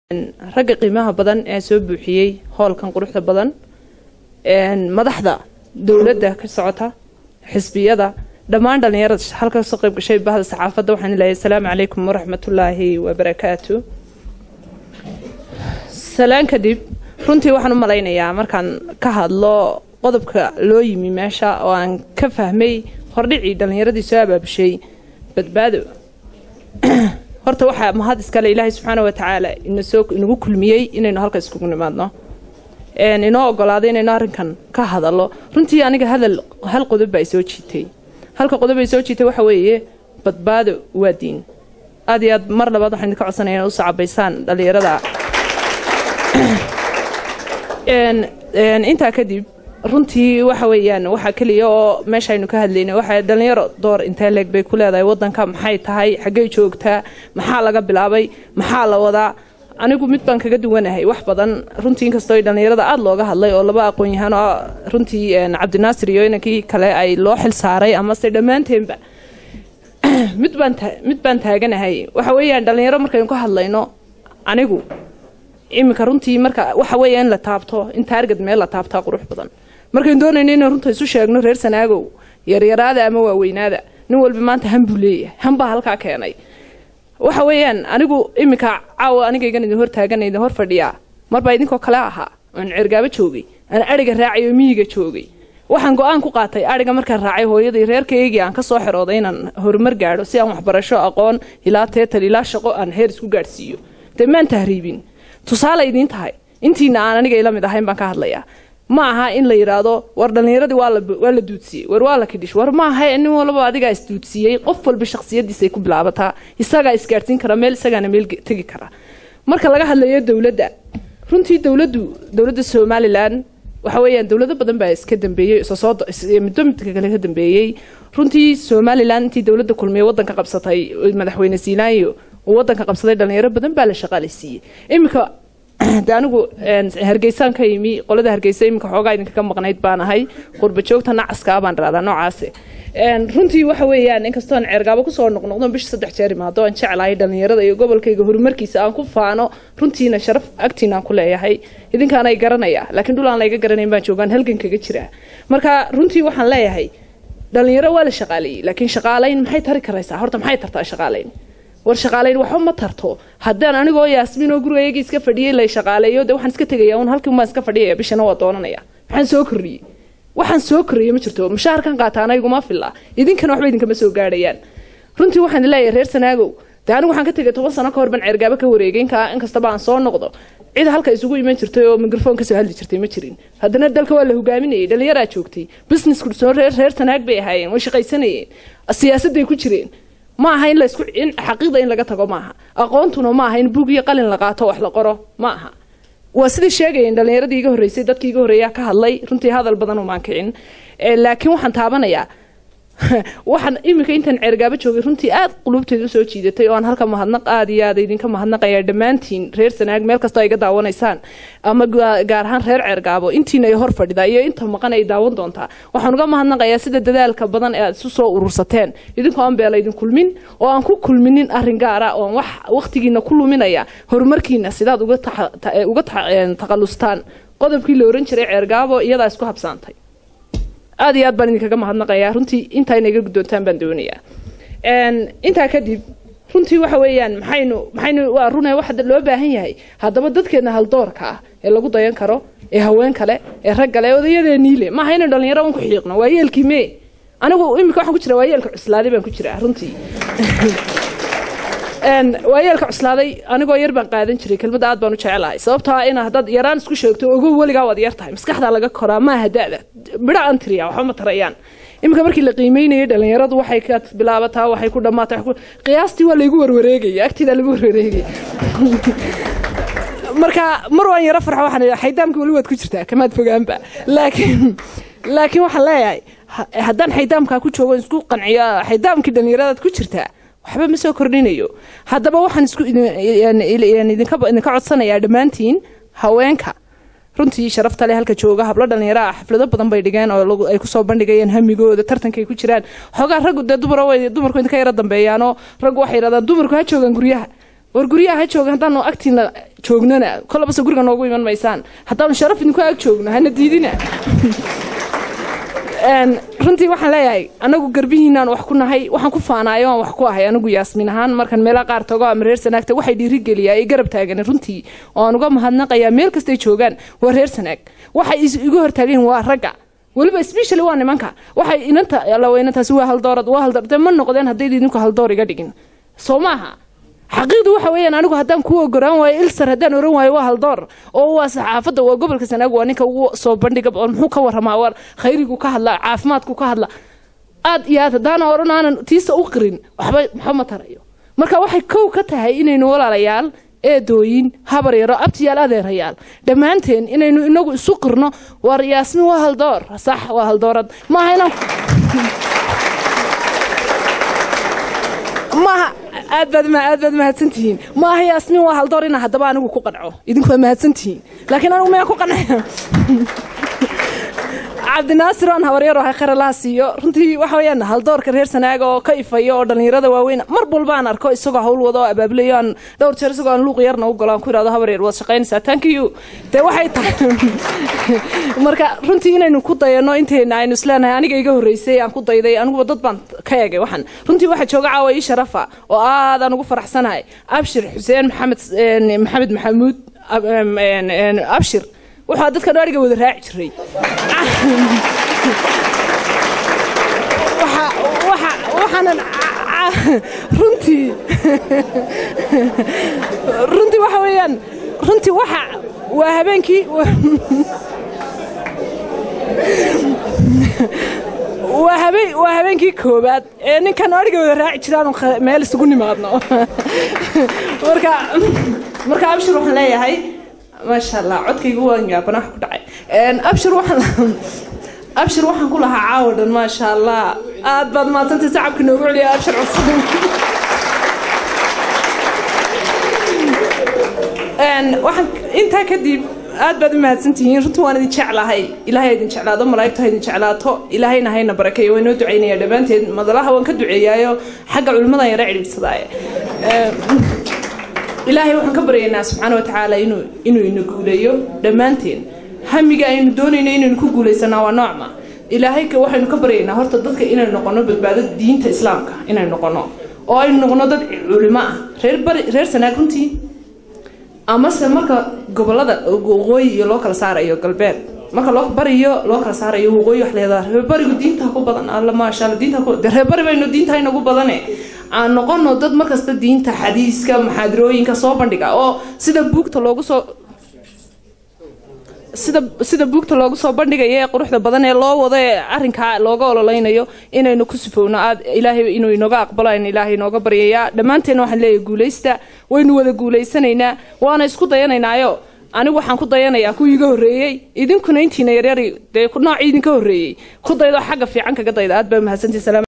ragga qiimaha badan ee soo buuxiyey hoolkan quruxda badan madaxda dowladda ka socota xisbiyada dhammaan dhallinyarada halka kasoo qayb gashay bahda saxaafadda waxaan leeyahay asalaamu calaykum waraxmatullaahi wabarakaatu salaan kadib runtii waxaan u malaynayaa markaan ka hadlo qodobka loo yimi meesha oo aan ka fahmay hordhicii dhallinyaradii soo abaabushay badbaado horta waxaa mahad iskale ilaahay subxaana wa tacaala inasoo inagu kulmiyey inaynu halka iskugu nimaadno inoo ogolaaday inaynu arrinkan ka hadallo runtii aniga hadal hal qodob baa soo jiitay halka qodob ay soo jiitay waxa weeye badbaado waa diin aad iyo aad mar labaad waxaan idinka codsanaya inaad u sacabaysaan dhallinyarada intaa kadib runtii waxa weeyaan waxaa keliya oo meesha aynu ka hadlaynay waxa dhalinyaro door intee leeg bay ku leedahay wadanka maxay tahay xaggay joogtaa maxaa laga bilaabay maxaa la wadaa anigu mid baan kaga duwanahay wax badan runtii inkastoo ay dhallinyarada aada looga hadlay oo laba aqoon-yahaan oo runtii cabdinaasir iyo inankii kale ay loo xil saaray amase dhammaanteenba mid baan mid baan taaganahay waxa weeyaan dhallinyaro markaynu ka hadlayno anigu iminka runtii marka waxa weeya in la taabto in taargad meel la taabtaa qurux badan markaynu doonayno inaan runta isu sheegno reer sanaagow yaryaraada ama waaweynaada nin walba maanta han buu leeyahay han baa halkaa keenay waxa weeyaan anigu iminka caawa anigaygan idin hortaagan idin hor fadhiyaa marbaa idinkoo kale ahaa oon cergaabo joogay aan adhiga raacay oo miyiga joogay waxaan go-aan ku qaatay adhiga markaan raacay hooyadii reerkaygii aan ka soo xirooday inaan horumar gaadho si aan waxbarasho aqoon ilaa teetal ilaa shaqo aan heer isku gaadhsiiyo dee maan tahriibin tusaale idiin tahay intiina aan aniga ila mid ahayn baan ka hadlayaa ma aha in la yidhaahdo war dhallinyaradii waa la duudsiyey war waa la kidhish war ma aha nin walba adigaa isduudsiiyey qof walba shaksiyadiisay ku bilaabataa isagaa isgaadhsiin kara meel isagaana meel tegi kara marka laga hadlayo dowladda runtii dowladdu dowladda somalilan waxa weeyaan dowlado badan baa iska dambeeyey midba midka kale ka dambeeyey runtii somalilan intii dowladda kulmiye wadanka qabsatay madaxweyne siinaayo uu wadanka qabsaday dhalinyaro badan baa la shaqaaleysiiyey iminka de anigu hargeysaan ka yimi qolada hargeysa iminka xoogaa idinkaga maqnayd baan ahay qurba joogta nacaskaa baan radaa noocaasi runtii waxa weeyaan inkastoo aan ceergaabo kusoo noqnoqdo bisha saddex jeer imaado aan jeclahay dhalinyarada iyo gobolkayga horumarkiisa aan ku faano runtiina sharaf agtiina aan ku leeyahay idinkaanay garanaya laakiin dhul aan layga garanayn baan joogaan halgan kaga jiraa marka runtii waxaan leeyahay dhalinyaro waa la shaqaaleeyey laakiin shaqaalayn maxay tari karaysaa horta maxay tartaa shaqaalayn war shaqaalayn waxba ma tarto haddaan anigoo yaasmiin oo gurigayagii iska fadhiyey la shaqaaleeyo dee waxaan iska tegaya un halkii umaan iska fadhiyaya bishana waa doonanaya maxaan soo kordhiyey waxaan soo kordhiyey ma jirto mushaharkan qaataana iguma filla idinkana waxba idinkama soo gaadhayaan runtii waxaan leeyahay reer sanaagow dee anigu waxaan ka tegay toban sano ka hor baan ceergaabo ka wareegay inkaa inkastaba aan soo noqdo cid halka isugu iman jirtay oo mikrofon kasoo hadli jirtay ma jirin haddana dalka waa la hogaaminayay dhalinyaraa joogtay businessku soo reer reer sanaag bay ahaayeen way shaqaysanayeen siyaasadday ku jireen ma aha in laisku in xaqiiqda in laga tago maaha aqoontuna ma aha in bug iyo qalin la qaato wax la qoro ma aha waa sidai sheegayeen dhalinyaradii iga horreysay dadkii iga horreeyaa ka hadlay runtii hadal badan umaan kicin laakiin waxaan taabanayaa waxaan iminka intaan ceergaabo joogay runtii aad qulubteeda usoo jiidatay oo aan halka mahadnaq aada iyo aada idinka mahadnaqaya dhammaantiin reer sanaag meel kastoo ay ga daawanaysaan ama gaar ahaan reer ceergaabo intiina ay hor fadhida iyo inta maqan ay daawan doontaa waxaan uga mahadnaqayaa sida dadaalka badan ee aad isu soo urursateen idinkoo aan beela idin kulmin oo aan ku kulminin arrin gaara oon wax waqtigiina ku luminaya horumarkiina sidaad uga uga taqalustaan qodobkii la oran jiray ceergaabo iyadaa isku habsaantay aada iyo aad baan idinkaga mahadnaqayaa runtii intaa ina iga guddoontaan baan doonayaa intaa kadib runtii waxa weeyaan maxaynu maxaynu waa rune waxa loo baahan yahay haddaba dadkeena haldoorka ah ee lagu dayan karo ee haween kale ee rag kale ee odayadeeniile maaha inaynu dhalinyaro un ku xiiqno waa yeelkii mee anigu imika waxaan ku jiraa waa yeelka cuslaaday baan ku jiraa runtii waayeelka cuslaaday anigoo yar baan qaadan jiray kelmadda aad baan u jecelahay sababtaa in haddaad yaraan isku sheegto ogow weligaa waad yar tahay maskaxdaa laga koraa maaha da-da bidha aan tiriyaa waxba ma tarayaan iminka markii la qiimeynayay dhalinyaradu waxay ka bilaabataa waxay ku dhammaata qiyaastii waa laygu warwareegaya agtiidaa lagu warwareegaya marka mar waan yaro farxo waxaan xaydaamka weli waad ku jirtaa kamaad fogaanba laakiin laakiin waxaan leeyahay haddaan xaydaamkaa ku joogo isku qanciyo xaydaamkii dhalinyaradaad ku jirtaa waxba ma soo kordhinayo haddaba waxaan isku idinka codsanayaa dhammaantiin haweenka runtii sharafta leh halka jooga hablo dhalinyaro ah xaflado badan bay dhigeen oo ay kusoo bandhigayeen hamigooda tartankay ku jiraan xoogaa raggu dee dumar dumarku idinka yaro dambeeyaanoo raggu waxay yidhahdaan dumarku ha joogaan guryaha war guryaha ha jooga haddaanu agtiina joognana kolabase guriga noogu iman maysaan haddaanu sharaf idinku ag joogno hana diidina runtii waxaan leeyahay anagu garbihiinaan wax ku nahay waxaan ku faanaayo aan wax ku ahay anigu yaasmiin ahaan markaan meelaha qaar tago ama reer sanaagta waxay dhiirigeliyaa ay garab taagan runtii oo aan uga mahadnaqayaa meel kastay joogaan waa reer sanaag waxay igu hortaageen waa ragga weliba specially waa nimanka waxay inanta allaweynantaasi waa haldoorad waa haldoor dee ma noqdeen haddayd idinku haldoor iga dhigin soo maaha xaqiiqdu waxa weeyaan anigu haddaan kuu ogoraan waayo ilsar haddaan oran waayo waa haldoor oo waa saxaafadda waa gobolka sanaag waa ninka ugu soo bandhiga oo muxuu ka warramaa waa khayrigu ka hadla caafimaadku ka hadla aad iyo aad haddaana odhan aanan tiisa u qirin waxba waxba ma tarayo marka waxay kow ka tahay inaynu walaalayaal eedooyin habar yaro abtiyaal adeerayaal dhammaanteen inaynu inagu isu qirno war yaasmin waa haldoor sax waa haldoorad maaha inaan maaha aad baad aad baad mahadsantihiin maaha yaasmin waa haldoor inaa haddaba anigu ku qanco idinku waa mahadsantihiin laakiin anigu maya ku qancaya cabdinaasir oon habaryaro ha kharalaha siiyo runtii waxa weeyaan haldoorka reer sanaaga oo ka ifaya oo dhallinyarada waaweyn mar walba aan arko isagoo hawl wada oo abaabulayo aan dhowr jeer isagoo aan luuq yarna u golo aan ku irahdo habaryar waad shaqaynaysaa thank you dee waxay tahay marka runtii inaynu ku dayano inteena aynu isleenahay aniga iga horreysay aan ku dayday aniguba dad baan ka egay waxaan runtii waxaa jooga caawa ii sharafa oo aad aan ugu faraxsanahay abshir xuseen maxamed maxamed maxamuud abshir wuxuu dadka dhaariga wada raaci jiray waxaanan runtii runtii waxa weeyaan runtii waxa waa habeenkii waa habeen waa habeenkii koobaad ee ninkan adhiga wada raaci jiraanu meel isugu nimaadno marka marka abshir waxaan leeyahay maasha allah codkaygu waan yaabana wax ku dhacay abshir waxaan abshir waxaan ku lahaa caawa dhan maasha allah aad baad maadsantay sacabka noogu celiya abshir cusub waxaan intaa kadib aad baad u mahadsantihiin runtii waan idin jeclahay ilaahay idin jeclaado malaa'igtu ha idin jeclaato ilaahayna hayna barakeeyo waa inoo ducaynaya dhammaanteed madalaha waan ka duceeyaayo xagga culimmadan yara cidhiibsadaaye ilaahay waxaan ka baryaynaa subxaana wa tacaala inuu inuu ina guuleeyo dhammaanteen hamiga aynu doonayno inaynu ku guulaysanaa waa noocma ilaahay waxaynu ka baryaynaa horta dadka inaynu noqono badbaado diinta islaamka inaynu noqono oo aynu noqono dad culimo ah reer bari reer sanaag runtii amase marka gobolada waqooyi iyo loo kala saarayo galbeed marka loo bariyo loo kala saarayo waqooyi wax leedaha reerbarigu diinta ku badan alla maasha alla diinta ku de reerbari baynu diinta inagu badane aan noqono dad markasta diinta xadiiska maxaadirooyinka soo bandhiga oo sida buugta loogu soo sida sida buugta loogu soo bandhigayo ee quruxda badan ee loo wado ee arrinkaa looga ololeynayo inaynu ku sifowno aad ilaahay inuu inooga aqbalo aynu ilaahay inooga baryayaa dhammaanteena waxaan leeyahay guulaysta waynu wada guulaysanaynaa waana isku dayanaynaayo anigu waxaan ku dayanayaa kuwii iga horreeyey idinkuna intiina yaryari dee noocii idinka horreeyey ku daydo xagga fiican kaga dayda aad baa mahadsantii